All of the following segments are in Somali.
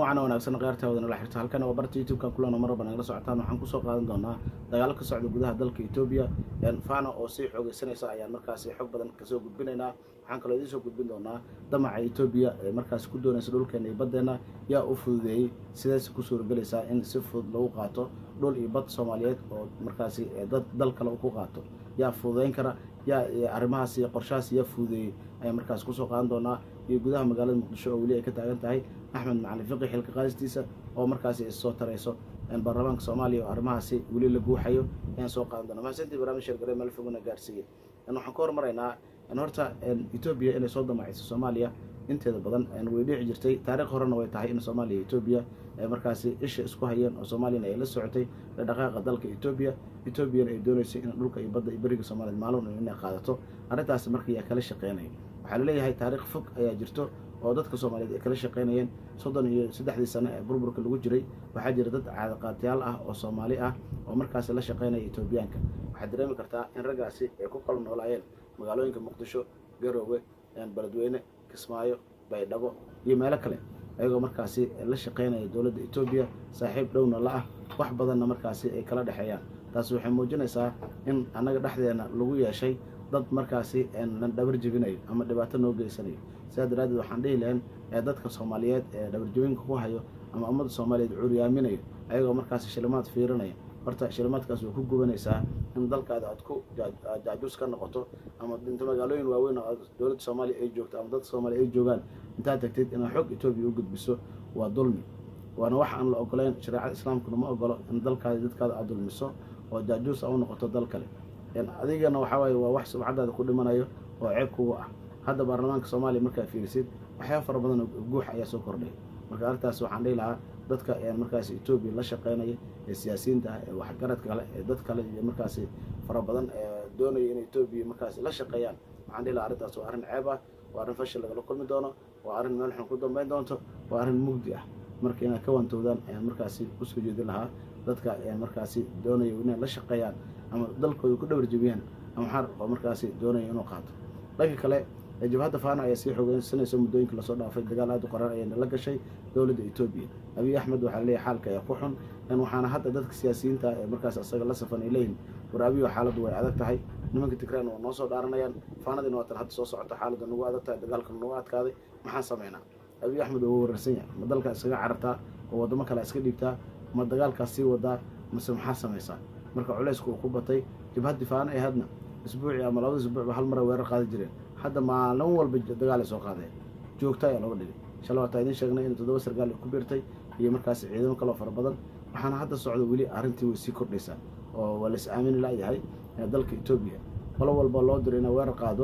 wacan wanaagsan kheyrtaawada nala xirta halkan waa barta youtube-ka kulana maraba nagala socotaan waxaan kusoo qaadan doonaa dagaalo ka socda gudaha dalka etoobiya fana oo sii xoogeysanaysa ayaan markaasi xog badan kasoo gudbinaynaa waxaan kaloo idiin soo gudbin doonaa damaca etoobiya ee markaasi ku doonaysa dhulkeena iyo baddeena yaa u fududeeyey sideese ku suuragelaysaa in si fudud lagu qaato dhul iyo bad soomaaliyeed oo markaasi dad dal kale ku qaato yaa fududeyn kara yaa arrimahaas iyo qorshahaas yaa fududeeyey ayaan markaasi kusoo qaadan doonaa iyo gudaha magaalada muqdisho oo weli ay ka taagan tahay axmed macalin fiqi xilka qaadistiisa oo markaasi issoo tarayso baarlamaanka soomaaliya oo arrimahaasi weli la guuxayo ayaan soo qaadan doona mahadsantii barnaamij sheergare meel fogana gaarsiiyey waxaan ka hormaraynaa horta etoobiya inay soo damacayso soomaaliya inteeda badan way dhici jirtay taarikh horena way tahay in soomaaliya iyo etoobiya markaasi isha isku hayeen oo soomaaliyana ay la socotay dhaqaaqa dalka etoobiya etoobiyana ay dooneysay in dhulka iyo badda iyo beriga soomaaliyed maalin inay qaadato arrintaasi marka yaa kala shaqeynaya waxaa laleeyahay taarikh fog ayaa jirto oo dadka soomaaliyeed ay kala shaqeynayeen soddon iyo saddexdii sano ee burburka lagu jiray waxaa jira dad caadaqaatiyaal ah oo soomaali ah oo markaasi la shaqeynaya etoobiyaanka waxaad dareemi kartaa in raggaasi ay ku kala noolaayeen magaalooyinka muqdisho garoowe beledweyne kismaayo baydhabo iyo meelo kale ayagoo markaasi la shaqeynaya dowladda etoobiya saaxiib dhowna la ah wax badanna markaasi ay kala dhexeeyaan taasi waxay muujinaysaa in annaga dhexdeena lagu yeeshay dad markaasi na dhabar jebinayo ama dhibaato noo geysanayo sidaa daraaddeed waxaan dhihi lahayn ee dadka soomaaliyeed ee dhabarjebinka ku hayo ama ummadda soomaaliyeed cuuriyaaminayo ayagoo markaasi shilimaad fiirinaya horta shilimaadkaas way ku gubanaysaa in dalkaada aad ku jaajuus ka noqoto ama inta magaalooyin waaweyn oo dowladda soomaaliya ay joogto ama dadka soomaaliya ay joogaan intaad tagtid inaad xog etoobiya u gudbiso waa dulmi waana wax aan la ogoleyn shareecada islaamkuna ma ogolo in dalkaada dadkaada aad dulmiso oo jaajuus a u noqoto dal kale adigana waxaa waaye waa wax subcadaada ku dhimanayo oo ceeb kuga ah hadda baarlamaanka soomaaliya markaa fiirisid waxyaaba fara badan oo guux ayaa soo kordhay marka arrintaas waxaan dhihi lahaa dadka markaasi etoobiya la shaqeynaya ee siyaasiyiinta ah ee waxgaradka kale ee dad kale iyo markaasi fara badan ee doonaya in etoobiya markaasi la shaqeeyaan waxaan dhihi lahaa arrintaas waa arrin ceeb ah waa arrin fashil lagala kulmi doono waa arrin meel xun ku dambeyn doonto waa arrin mugdi ah marka inaad ka waantowdaan ayaan markaasi usoo jeedin lahaa dadka markaasi doonaya inay la shaqeeyaan ama dalkooda ku dhabar jebiyaan ama xar oo markaasi doonaya inuu qaato dhanka kale jabhadda faana ayaa sii xoogeysanaysa muddooyinka lasoo dhaafay dagaal aad u qoran ayayna la gashay dowladda etoobiya abiy axmed waxaa leeyahay xaalka ayaa ku xun waxaana hadda dadka siyaasiyiinta ee markaas asaga la safan ay leeyihin war abiyo xaaladdu way adag tahay nimanka tigraan waa noo soo dhaaranayaan faanadiina waa tan hadda soo socota xaaladda nagu adag tahay dagaalkana nagu adkaaday maxaan sameynaa abiy axmed waa wararsan yahay ma dalkaa iskaga carartaa oo waddamo kale iska dhiibtaa ma dagaalkaas sii wadaa mase maxaa samaysaa marka culeysku uu ku batay jabhaddi faana ee hadna isbuucii ama labada isbuucba hal mara weerar qaadi jireen hadda maalin walba dagaal ay soo qaadeen joogta ayaa looga dhigay shala waataa idiin sheegnay in toddoba sargaal ay ku biirtay iyo markaasi ciidamo kaloo fara badan waxaana hadda socda weli arrintii way sii kordhaysaa oo waa lais aamini layahay dalka etoobiya qolo walba loo diro inay weerar qaado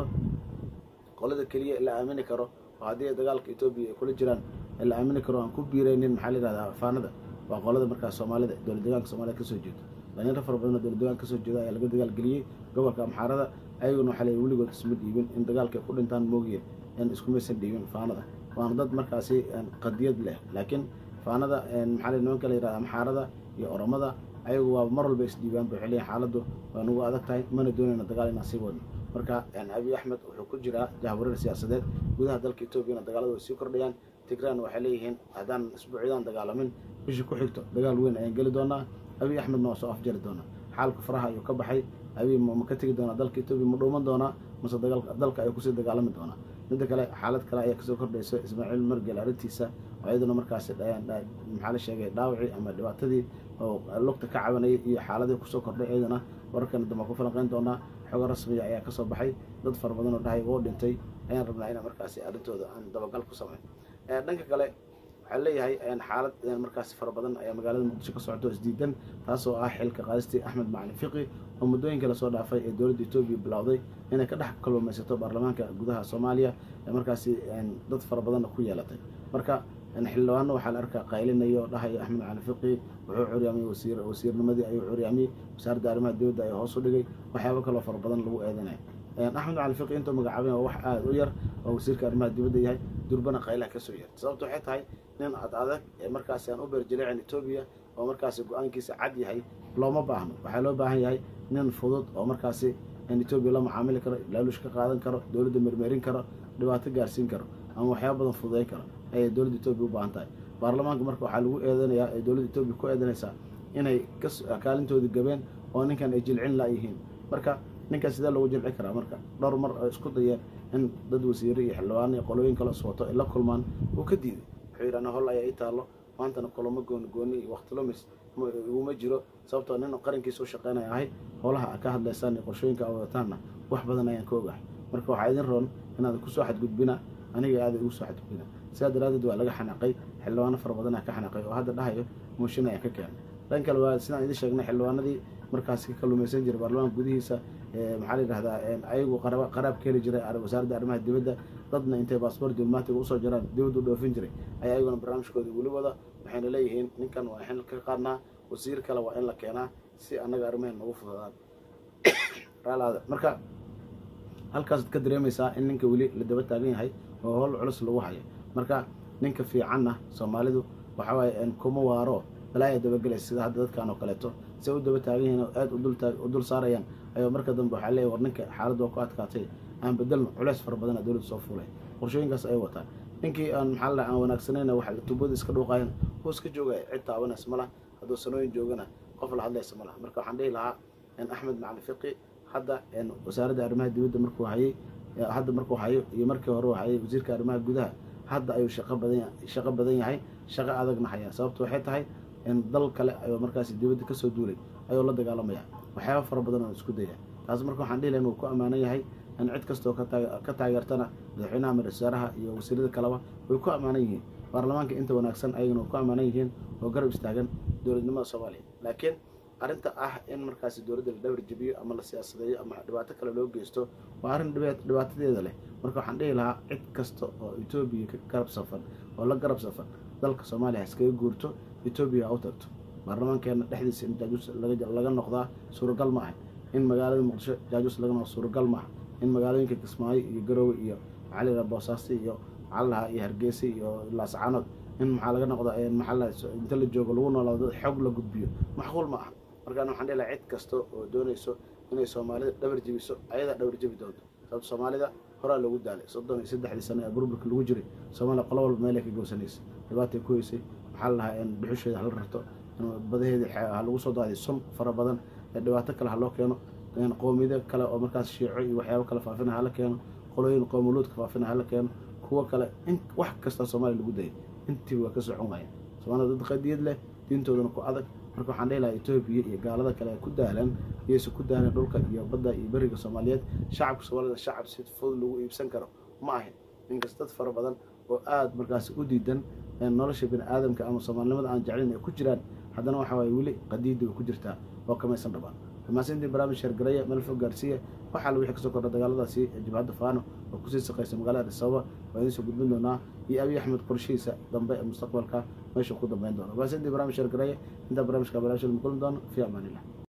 qolada keliya la aamini karo oo haddii dagaalka etoobiya ay kula jiraan la aamini karo aan ku biiraynin maxaa la yihahdaa faanada waa qolada markaas soomaalida dowlad deegaanka soomaalida kasoo jeeda dhalinyaro fara badan oo dowlad deegaanka kasoo jeeda ayaa laga dagaalgeliyey gobolka amxaarada ayaguna waxaa lay weligood isma dhiibin in dagaalka ay ku dhintaan moogiye in iskumaysan dhiibin faanada waana dad markaasi qadiyad leh laakiin faanada maxaa la nimanka la yihahda amxaarada iyo oromada ayagu waa mar walba isdhiibaan ba xiliyan xaaladdu waa nagu adag tahay mana doonayna dagaal inaan sii wadno marka abiy axmed wuxuu ku jiraa jahwareer siyaasadeed gudaha dalka etoobiyana dagaalada way sii kordhayaan tigraan waxay leeyihiin haddaan isbuucyadaan dagaalamin bishii ku xigto dagaal weyn ayaan geli doonaa abiy axmedna waa soo afjari doonaa xaalka faraha ayuu ka baxay abiy ma ka tegi doonaa dalka etoobiya ma dhuuman doonaa mase dalka ayuu kusii dagaalami doonaa midda kale xaalad kale ayaa kasoo kordhaysa ismaaciil margel arrintiisa oo iyaduna markaasi maxaa la sheegay dhaawacii ama dhibaatadii oo lugta ka cabanayay iyo xaaladii kusoo kordhay iyaduna wararkana dambe ku falanqeyn doonaa xogo rasmiya ayaa kasoo baxay dad fara badan oo dhahay woo dhintay ayaan rabnaa ina markaasi arrintooda aan dabagal ku sameyn dhanka kale waxaa leeyahay xaalad markaasi fara badan ayaa magaalada muqdisho ka socoto isdiidan taasoo ah xilka qaadistii axmed macalin fiqi oo muddooyinka lasoo dhaafay ee dowladda etoobiya bilowday inay ka dhex kalluumaysato baarlamaanka gudaha soomaaliya ee markaasi dad fara badanna ku yeelatay marka xildhibaano waxaa la arkaa qaylinayo oo dhahayo axmed macalin fiqi wuxuu curyaamiyey wasiir wasiirnimadii ayuu curyaamiyey wasaaradda arrimaha dowladda ayaa hoos u dhigay waxyaabo kaloo fara badan lagu eedanaya axmed macalin fiqi intuu magacaabay waa wax aada u yar oo wasiirka arrimaha dibadda yahay durbana qaylaha kasoo yar sababto waxay tahay nin ad adag ee markaasi aan u beerjileecin etoobiya oo markaasi go-aankiisa cad yahay looma baahno waxaa loo baahan yahay nin fudud oo markaasi in etoobiya la macaamili karo laalush ka qaadan karo dowladda mermerin karo dhibaato gaarsiin karo ama waxyaaba badan fududeyn karo ayay dowladda etoobiya u baahan tahay baarlamaanka marka waxaa lagu eedanayaa ee dowladda etoobiya ku eedanaysaa inay kaalintoodii gabeen oo ninkan ay jilcin laayihiin marka ninkan sidee lagu jilci karaa marka dhowr mar ay isku dayeen in dad wasiire iyo xildhibaano iyo qolooyin kale iswato ay la kulmaan uu ka diiday wuxuu yidhahna hol ayaa ii taallo maantana kulamo gooni gooni iyo waqtilumis iguma jiro sababtoo nin qarankiisa u shaqeynaya ahay howlaha a ka hadlaysaan iyo qorshooyinka a wadataanna wax badan ayaan ka ogahay marka waxaa idin roon inaad kusoo xadgudbina aniga aada igu soo xadgudbina sidaa daraaddeed waa laga xanaaqay xildhibaano fara badanaa ka xanaaqay oo hadda dhahayo mooshin ayaan ka keenay dhan kale waa sidaan idin sheegnay xildhibaanadii markaas ka kalumaysan jiray baarlamaanka gudihiisa maxaa la yidhahdaa ayagu qaraab ka heli jiray wasaaradda arrimaha dibadda dadna intay baasboor diblomaatiga usoo jiraan dibadda u dhoofin jiray ayaa ayaguna barnaamijkooda weli wada waxayna leeyihiin ninkan waa in ka qaadnaa wasiir kale waa in la keenaa si annaga arrimahen nagu fududaan raalaada marka halkaasaad ka dareemaysaa in ninka weli la daba taagan yahay oo howl culus lagu hayo marka ninka fiicanna soomaalidu waxaa waaye kuma waaro balaaya dabagelaysa sida hadda dadkan oo kaleeto si ay u daba taagan yihiin oo aada u dul saarayaan ayuu marka dambe waxaa leeyahy war ninka xaaladda waa ku adkaatay aan bedelno culeys fara badana dowladda soo fuulay qorshooyinkaas ay wataan ninkii aan maxaa la aan wanaagsanayna waxa tubada iska dhuuqayan wuu iska joogaya cid taabanays ma laha hadduu sanooyin joogana qof la hadlaysa ma laha marka waxaan dhihi lahaa axmed macali fiqi hadda wasaaradda arrimaha dibadda markuu hayay hadda markuu hayo iyo markii hore uu hayay wasiirka arrimaha gudaha hadda ayuu shaqo badan shaqo badan yahay shaqo adagna hayaa sababto waxay tahay dal kale ayuu markaasi dibadda kasoo duulay ayuu la dagaalamaya waxyaaba fara badan oo isku daya taas marka waxaan dhihi laha uu ku ammaanan yahay in cid kastoo ka taageertana madaxweynaha madax wasaaraha iyo wasiirada kaleba way ku ammaanan yihiin baarlamaanka inta wanaagsan ayagana way ku ammaanan yihiin oo garab istaagan dowladnimada soomaaliya laakiin arrinta ah in markaasi dowladda la dhawr jebiyo ama la siyaasadeeyo ama dhibaato kale loo geysto waa arrin dhibaatadeeda leh marka waxaan dhihi lahaa cid kasta oo etoobiya ka garab safan oo la garab safan dalka soomaaliya haskaga guurto etoobiya ha u tagto baarlamaankeena dhexdiisa in jaajuus laga noqdaa suuragal ma aha in magaalada muqdisho jaajuus laga noqdo suuragal ma aha in magaalooyinka kismaayo iyo garoowe iyo maxaa la yidhaha boosaaso iyo maxaa lahaa iyo hargeysa iyo laascaanood in maxaa laga noqda maxaa la inta la joogo lagu noolaado xog la gudbiyo macquul ma aha markaan waxaan dhihi lahaa cid kasta oo doonayso inay soomaalida dhabar jebiso ayadaa dhabar jebi doonto sababto soomaalida horaa loogu daalay soddon iyo saddexdii sano ee burburka lagu jiray soomaaliya qolo walba meelay ka gowsanaysa dhibaatay ku heysay maxaa la lahaa dhuxusheeda hala rarto badaheeda ha lagu soo daadiy sun fara badan dhibaato kale ha loo keeno qoomiyado kale oo markaas shiico iyo waxyaabo kale faafina hala keeno qolooyin qoomuluudka faafina hala keeno kuwo kale in wax kasta soomaaliya lagu dayay intiiba waa ka socon waayeen soomaalida dad qadiyad leh diintoodana ku adag marka waxaan dhihi lahaa etoobiya iyo gaalada kale ku daalan iyaysa ku daalan dhulka iyo badda iyo beriga soomaaliyeed shacabka soomaalida shacab si fudud lagu iibsan karo ma ahin ninkas dad fara badan oo aada markaas u diidan nolosha bini aadamka ama soomaalinimada aan jeclayn ay ku jiraan haddana waxa waaye weli qadiidda way ku jirtaa oo kamaysan dhabaan dhamaasintii barnaamij sheergaraya meel fog gaarsiiya waxaa la wixii kasoo kordha dagaaladaasi jabhadda faano oo kusii saqaysa magaalada adisababa waa idiin soo gudbin doonaa iyo abiy axmed qorshihiisa dambe ee mustaqbalka meeshuu ku dambeyn doono dhamaasintii barnaamij sheergaraya intaa barnaamijka barnaamijka kulmi doono fi amaan illah